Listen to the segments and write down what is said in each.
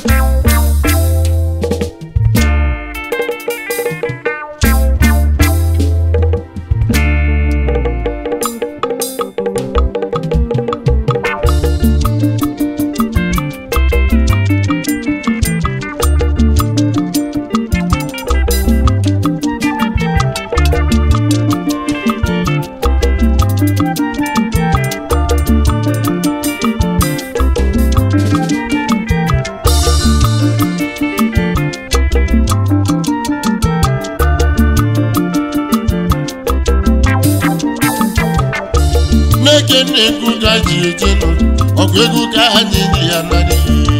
n'eke na-ekwu ka ji ejenu ọgụ egwu ka anyị ji ya narị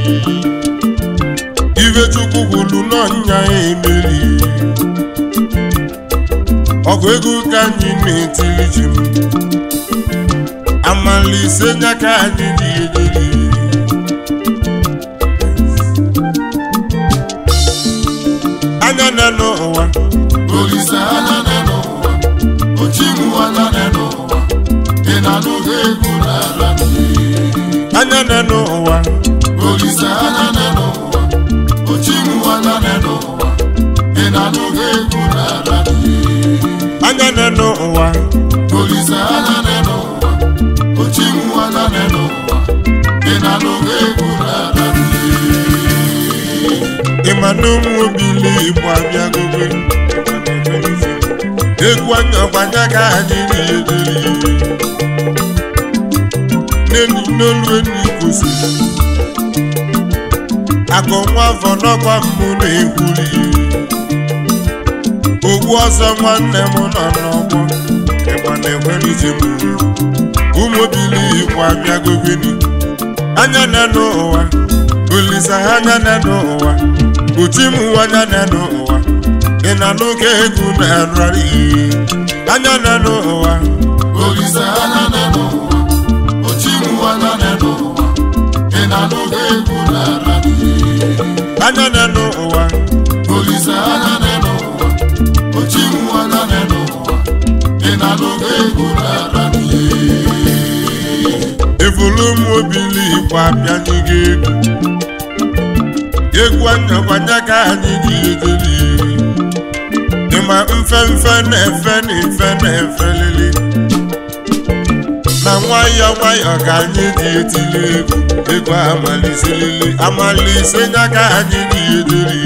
ife chukwu gwulu n'ọnya emeri ọgụ egwu ka anyị na-etiri ji m amalise nya ka anyị ji ejeri anya na n'ụwa Olise anya nọ n'ụwa, ochimu anya nọ n'ụwa, ị na-anụghị egwu n'ala mmiri. anya na n'ụwa Olise anya nọ n'ụwa, ochimu anya nọ n'ụwa, ị na-anụghị egwu n'ala mmiri. anya na n'ụwa Olise anya nọ n'ụwa, ochimu anya nọ n'ụwa, ị na-anụghị egwu n'ala mmiri. ịma na ụmụ obili igbo abịagobe egwu anya gbanya ka anyị na-ederi n'enyi n'olu enyi kwụsịrị akụ nwa afọ n'ọkwa mbụ na-ekwuri ogbu ọzọ nwanne m nọ n'ọgbọ ịgba na-ekwerije m ụmụ obili igbo abịagobeni anya na n'ụwa olisa anya na n'ụwa uchi m anya na n'ụwa ị na n'oge egwu na-ararị anya na n'ụwa Olise anya nọ n'ụwa, ochimu anya nọ n'ụwa, ị na-anụghị egwu n'ala mmiri. anya na n'ụwa Olise anya nọ n'ụwa, ochimu anya nọ n'ụwa, ị na-anụghị egwu n'ala mmiri. evolu m obili igbo abịanye gị egwu egwu anya gbanya ka anyị ji ejeri ịma mfe mfe na-efe na efe na-efe lili na nwayọ nwayọ ka anyị ji etili egwu egwu amaliselili amalise nya ka anyị ji ejeri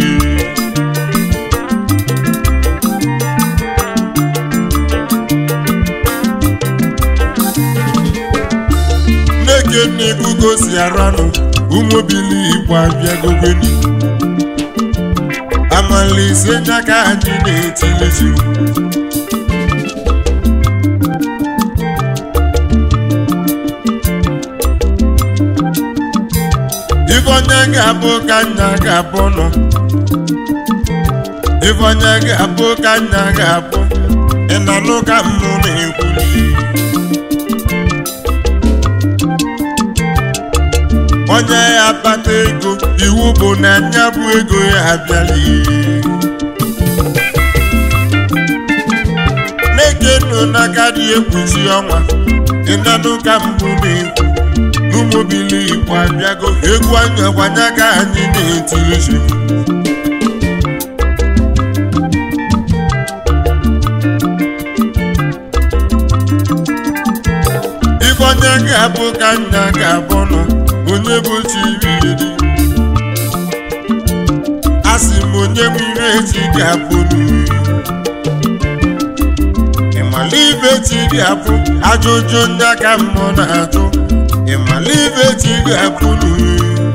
nneke nnekwu gosi aranụ ụmụbili igbo abịagogoni amalise nya ka anyị na-etilizi ife onye ga-abụ ka nna ga-abụ nọ ife onye ga-abụ ka nna ga-abụ ị na-anụ ka mmụ na-ekwuli onye ya akpata ego iwu bụ na nya bụ ego ya abịala na-eke nụ n'aka dị ekpuchi ọnwa ịnanụ ka mbụ na-ekwu n'ụmụbili igbo abịago egwu anya gbanya ka anyị na-etiri ji ife onye ga-abụ ka nna ga-abụ nọ onye bụ chiriri a sị m onye bụ ire echi ga-abụ n'uri ịmala ibe chi ga-abụ ajụjụ ndị aka mmụọ na-ajụ ịmala ibe chi ga-abụ n'uri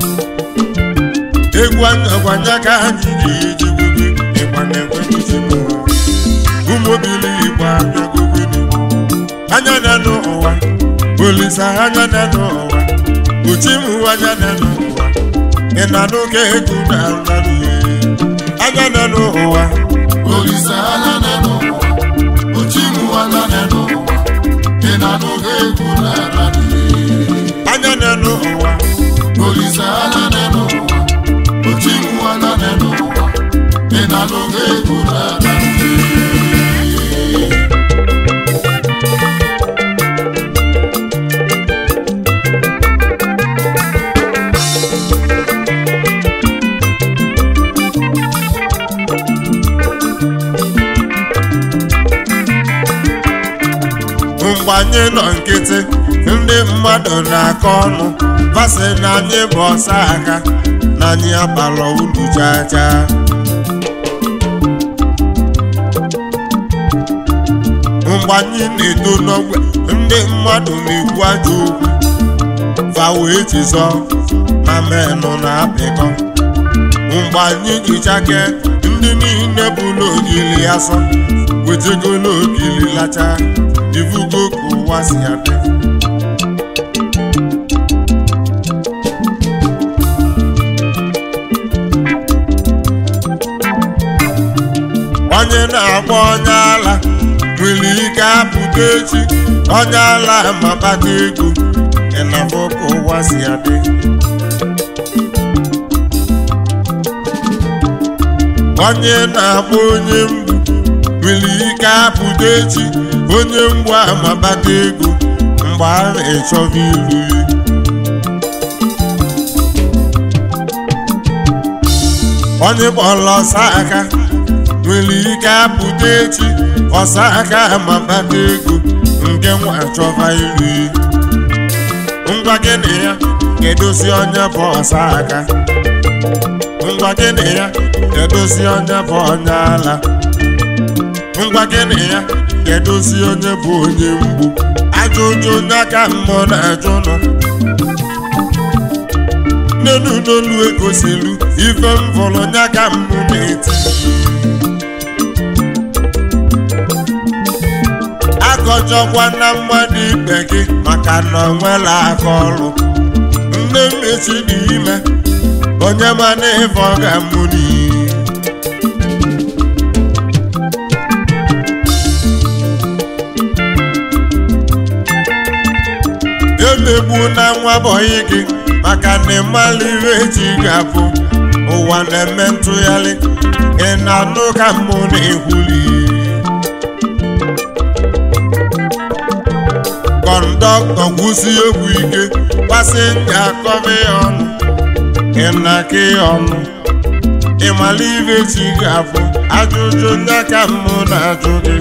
egwu anyagwanya ka anyị ga-eji gobe ịgba na-ekwenyeji m ụmụbili igbo abịagobeni anya na n'ụwa olisa anya na n'ụwa uchimu anya na n'ụwa ị na n'oge egwu na nrarị anya na n'ụwa Olise anya nọ n'ụwa, ochimu anya nọ n'ụwa, ị na-anụghị egwu n'ala mmiri. anya na n'ụwa Olise anya nọ n'ụwa, ochimu anya nọ n'ụwa, ị na-anụghị egwu n'ala mmiri. mgbe anyị nọ nkịtị ndị mmadụ na-akọ ọnụ vasị na anyị bụ ọsa aka na anyị abalọ ulu chacha mgbe anyị na-eto n'ogbe ndị mmadụ na-ekwu ajọ okwu fa wee chizọ na menụ na-apịkọ mgbe anyị jichake ndị niile bụ n'ogili asọ wetego n'ogili lacha ivugo ka ụwa si adị onye na-agba onye ala nwere ike apụta echi onye ala ma kpata ego ịnafọ ka ụwa si adị onye na-agba onye mgbu nwere ike apụta echi onye mgbu ama kpata ego mgbe a na-echọba iru ya onye kpọrọ ọsa aka nwere ike apụta echi ọsa aka ama kpata ego nke nwa chọba iru ya ngwa gịnị ya kedozi onye bụ ọsa aka ngwa gịnị ya kedozi onye bụ onye ala ngwa gịnị ya kedozi onye bụ onye mgbu ajụjụ onye aka mmụọ na-ajụ nọ nnenu n'olu egosilu ife m fọrọ onye aka mmụ na-eti akọjọkwa na mmadụ ikpe gị maka na ọ nwela aka ọrụ nne mmechi dị ime onye mana ife ọ ga-amụ n'iyi emegbu na nwa bọyị gị maka na ịmala ihe eji ga-abụ ụwa na-eme ntụgharị ị na-anụ ka mmụ na-ekwuli kọndọktọ gwụsi egwu ike pasenja akọba ya ọnụ ị na-aka ya ọnụ ịmala ihe eji ga-abụ ajụjụ ndị aka mmụ na-ajụ gị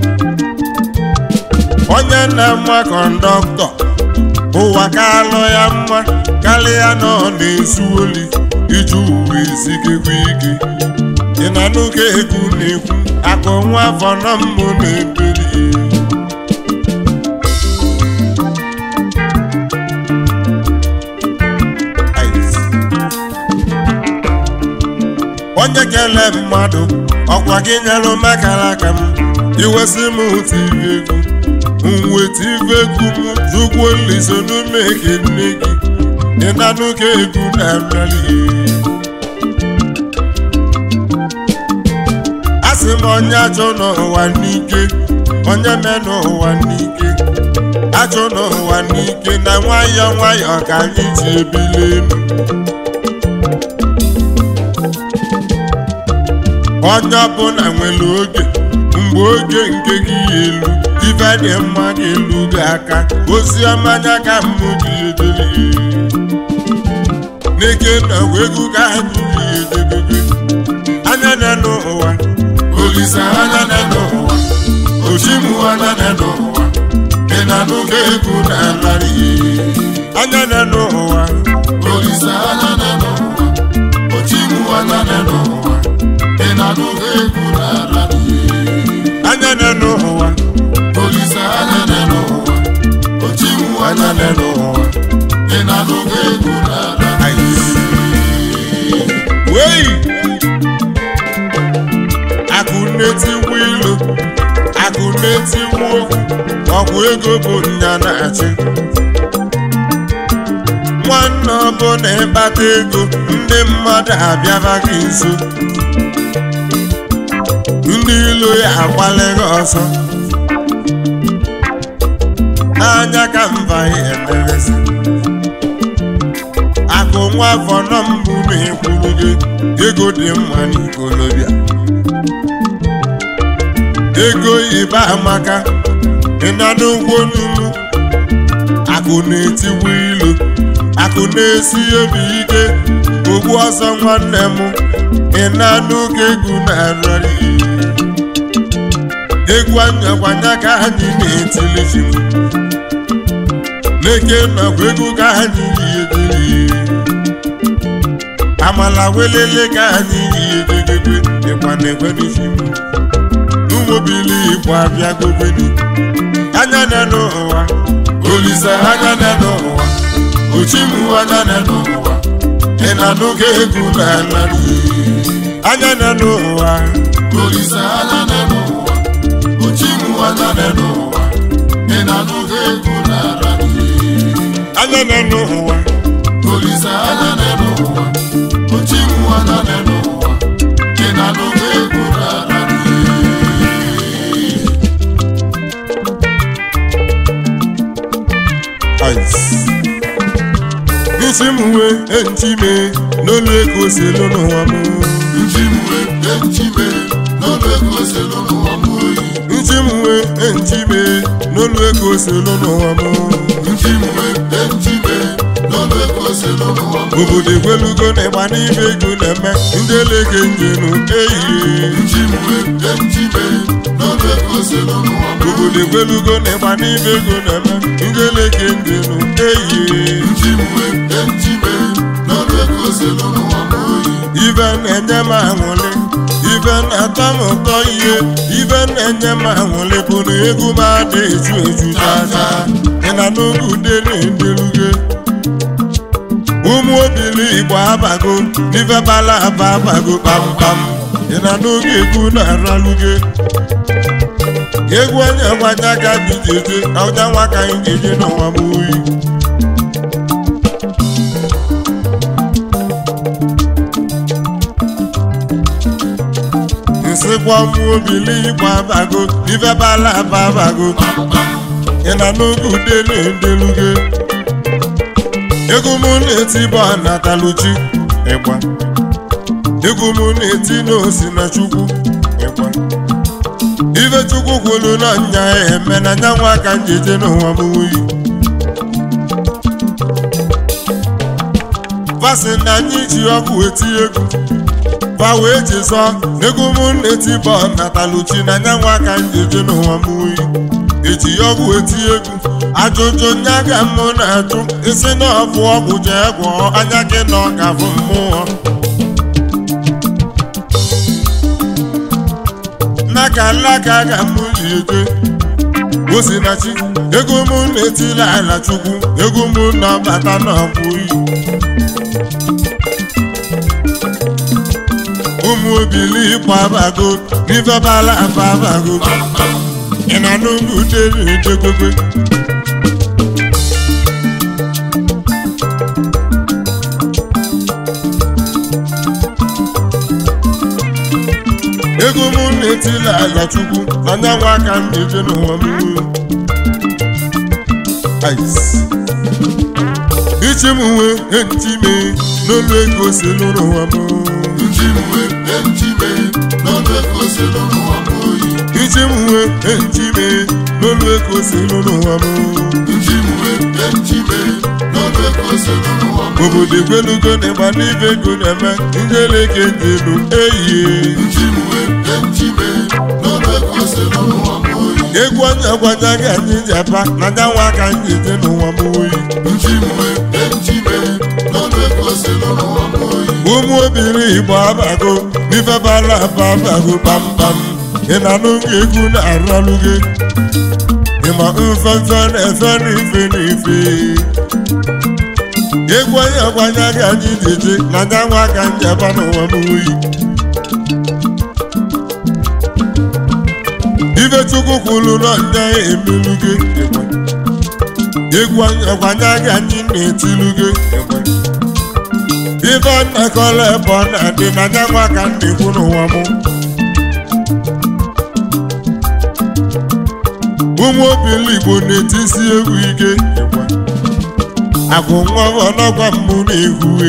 onye na-ama kọndọktọ ụwa ka alụ ya mma karịa na ọ na-ezu oli iji uwe ezigekwa ike ị na n'oge egwu na-ekwu akụ nwa afọ na mbụ na-ebeli onye kele mmadụ ọkwa gị nyelụ makara aka m iwesị m tiri egwu mweta ife egwu m jụgwo nliso n'ume ke nne gị ịnanụ ka egwu na-arịali asị m onye ajọ n'ụwa n'ike onye me n'ụwa n'ike ajọ n'ụwa n'ike na nwayọọ nwayọọ ka anyị ji ebili elu onye ọbụla nwere oge mgbe oge nke gị ya elu ife dị mma ga-elu gị aka ozi ọma anya ka mmụ gị edebe n'eke na egwu ka ha jiri edebebe anya na n'ụwa Olisa anya na n'ụwa Ochimu anya na n'ụwa Ị na-anụga egwu na-alarị anya na n'ụwa Olisa anya na n'ụwa Ochimu anya na n'ụwa Ị na-anụga egwu na-alarị anya na n'ụwa Olisa anya na n'ụwa Ochimu anya na n'ụwa Ị na-anụga egwu na-alarị wei akụ na-etiwu ilu akụ na-etiwu okwu ọgwụ ego bụ nya na-achị nwanne ọbụla ịkpata ego ndị mmadụ abịaba gị nso ndị ilu ya agbalịghị ọsọ n'anya ka mba ya emerezi akụ nwa afọ nọ mbụ na-ekwuru gị ego dị mma n'ikolobịa ego ibe amaka ịna n'ụgwọ n'ugwu akụ na-etiwu ilu akụ na-esi obi ike ogbu ọsọ nwanne m ịna n'oge egwu na-arịrị egwu anyakwanya ka anyị na-etili ji m n'eke nakwa egwu ka anyị yi amala welele ka anyị yi egegege ịkwa na-ekwenisi m n'ụmụbili igbo abịa gobeni anya na n'ụwa olise anya na n'ụwa ochimu anya na n'ụwa ị na n'oge egwu na ala anya na n'ụwa Olise anya na n'ụwa Ochimu anya na n'ụwa Ị na-anụghị egwu n'ala anya na n'ụwa Olise anya na n'ụwa Ochimu anya na n'ụwa Ị na-anụghị egwu n'ala isi m wee ntime n'olu ego selu n'ụwa m Nchimwe echime n'ọnụ ego selu n'ụwa m oyi ntị m wee ntime n'olu ego selu n'ụwa m Nchimwe echime n'ọnụ ego selu n'ụwa m obodo egwelugo na ịgba n'ime ego na-eme ndị elege njenu ehihie Nchimwe echime n'ọnụ ego selu n'ụwa m obodo egwelugo na ịgba n'ime ego na-eme ndị elege njenu ehihie Nchimwe echime n'ọnụ ego selu n'ụwa m oyi ibe na-enye m aṅụrị ibe na-atọ m ụtọ ihe ibe na-enye m aṅụrị bụ na egwu m adị eju eju chacha ị na n'oge ude na-endeluge ụmụ obili igbo abago n'ife bala aba abago kpamkpam ị na n'oge egwu na-araluge egwu onye gwanya ka dị jeje na ụja nwa ka anyị ga-eje n'ụwa m oyi nsịkwa ụmụ obili igbo abago ife bala aba abago ị na n'oge ude na-endeluge egwu m na-eti bụ anataluchi ịgba egwu m na-eti n'osi na chukwu ịgba ife chukwu kwuru na nya eme na nya nwa aka njeje n'ụwa m wuyi fasị na anyị ji ọkụ eti egwu fa wee jizọ egwu m na-eti bụ anataluchi na nya nwa aka njeje n'ụwa m wuyi eji ọgwụ eti egwu ajụjụ nya ga mụ na-ajụ isi na ọbụ ọgwụ jee gwọọ anya gị na ọka bụ mmụọ n'aka alaka ga mụ liete osinachi ego mụ na-etila ala chukwu ego mụ na-abata n'ọkwụ iyi ụmụ obili ịkpọ abago n'ife bala aba abago ị na n'ugwu dere edegobe ego mụ na-etila ala chukwu na nyanwa aka m na-eje n'ụwa m ichi m nwee ntime n'olu ego si n'ụwa m Nchimwe echime n'ọnụ ego selu n'ụwa m oyi ichi m nwee ntime n'olu ego si n'ụwa m Nchimwe echime n'ọnụ ego selu n'ụwa m obodo egwelugo na ịgba n'ibe ego na-eme ndị eleke ndị elu ehihie Nchimwe echime n'ọnụ ego selu n'ụwa m oyi egwu onye gwanya gị anyị ji apa na nyanwa aka anyị eje n'ụwa m oyi Nchimwe echime n'ọnụ ego selu n'ụwa m oyi ụmụ obiri igbo abago n'ife bala aba abago kpamkpam ị na n'oge egwu na-aralụ gị ịma mfefe na-efe n'ife n'ife egwu onye gwanya gị anyị ji eje na nyanwa aka anyị aba n'ụwa m oyi ife chukwu kwuru na ndị emelu gị egwu onye gwanya gị anyị na-etilu gị ife nnakọla ebe ọ na-adị na nyanwa ka m na-ekwu n'ụwa m ụmụ obili igbo na-etisi egwu ike agụ nwa ọnọgwa mbụ na-ehue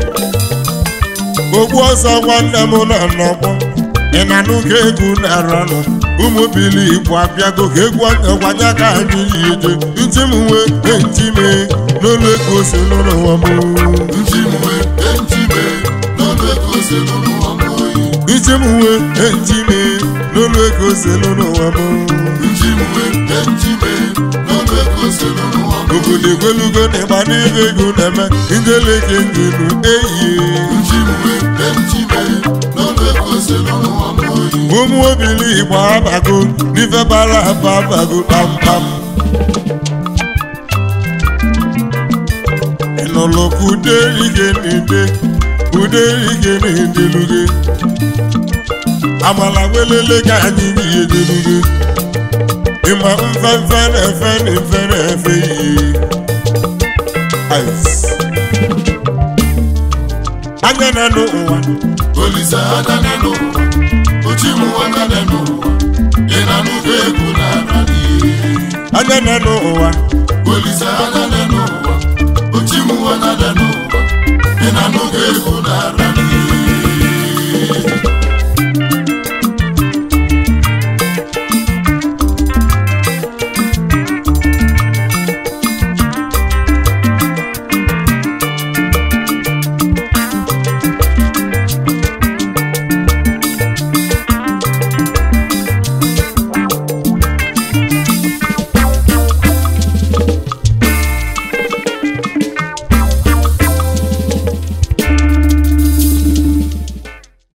ogbu ọsọ nwanne m nọ n'ọgbọ ị na n'oge egwu na-aranụ ụmụ obili igbo abịago ka egwu onye gwanya ka anyị yi eje ntị m nwee ntị mee n'ụlọ ego si n'ụwa m Nchimwe echime n'ọnụ ego selu n'ụwa m oyi ije m nwee ejime n'olu ego selu n'ụwa m njiwe njiwe n'ọnụ ego selu n'ụwa m obodo egwelugo na ịgba n'ebe ego na-eme njeleke njelu eyie njiwe njiwe n'ọnụ ego selu n'ụwa m oyi ụmụ obili igbo abago n'ife bara aba abago kpamkpam ịnụlụ ka uderige na-ede uderige na-edeluge amala welele ka anyị ihe deluge ịma mfefe na-efe na efe na-efe ihe Ice. anya na n'ụwa olise adane n'ụwa ochimu adane n'ụwa ị na-anụgo egwu n'ara n'ihe anya na n'ụwa olise adane n'ụwa ochimu adane n'ụwa ị na-anụgo egwu n'ara